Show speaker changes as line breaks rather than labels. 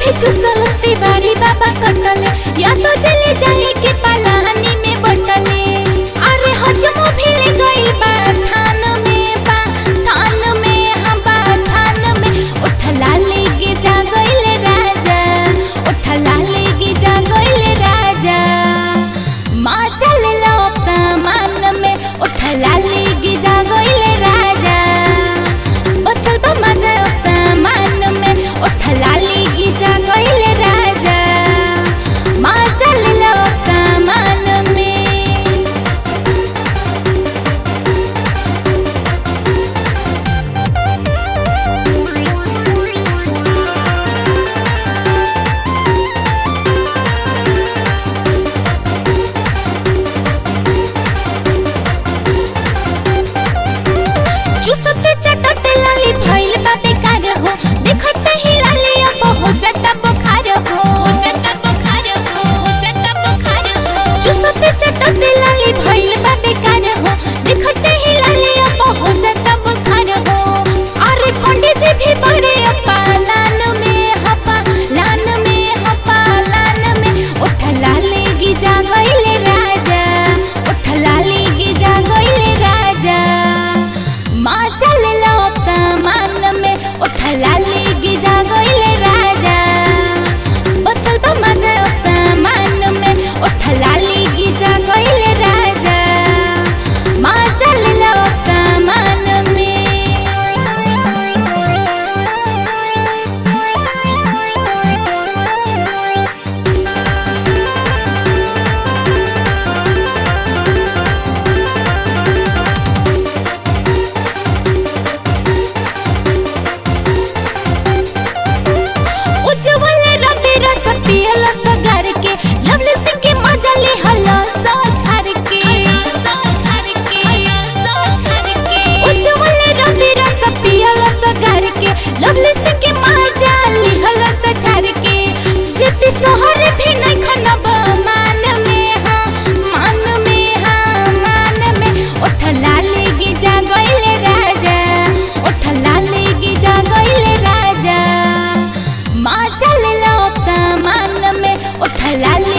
भी चुसलस्ती बारी बाबा कटले या तो चले जाए के पलानी में बटले अरे हजम भी ले गई बा थान में बा थान में हम बा थान में उठला लेके जा गइले राजा उठला लेके जा गइले राजा माँ चल लो सामान में उठला लेके जा गइले राजा बचल बा मजा अब सामान में उठला लेके जा गइले राजा माँ चल लो सामान में चूसब से चटत लाली भइल बा बेकार हो देखत ही लाली अब हो जटा बुखार हो जटा बुखार हो जटा बुखार हो चूसब से चटत लाली भइल बा बेकार हो देखत ही लाली अब हो जटा बुखार हो अरे पंडित जी भी बड़े अपा लान में हपा लान में हपा लान में उठला लेगी जा गइले राजा उठला लेगी जा गइले राजा माँ चल लो सामान में उठला लेगी जा गइले राजा बचल बा मजा अब सामान में उठला लेगी जा गइले राजा माँ चल लो सामान में उज्जवल रवि रस पियल सगर के लवली सिंह के मजा ले हला सा झार के उज्जवल रवि रस पियल सगर के लवली सिंह के मजा ले हला सा झार के जेपी सोहर भी नहीं खनब मान में हाँ मान में हाँ मान में उठला लेगी जा गइले राजा उठला लेगी जा गइले राजा माँ चल लो सामान में उठला ले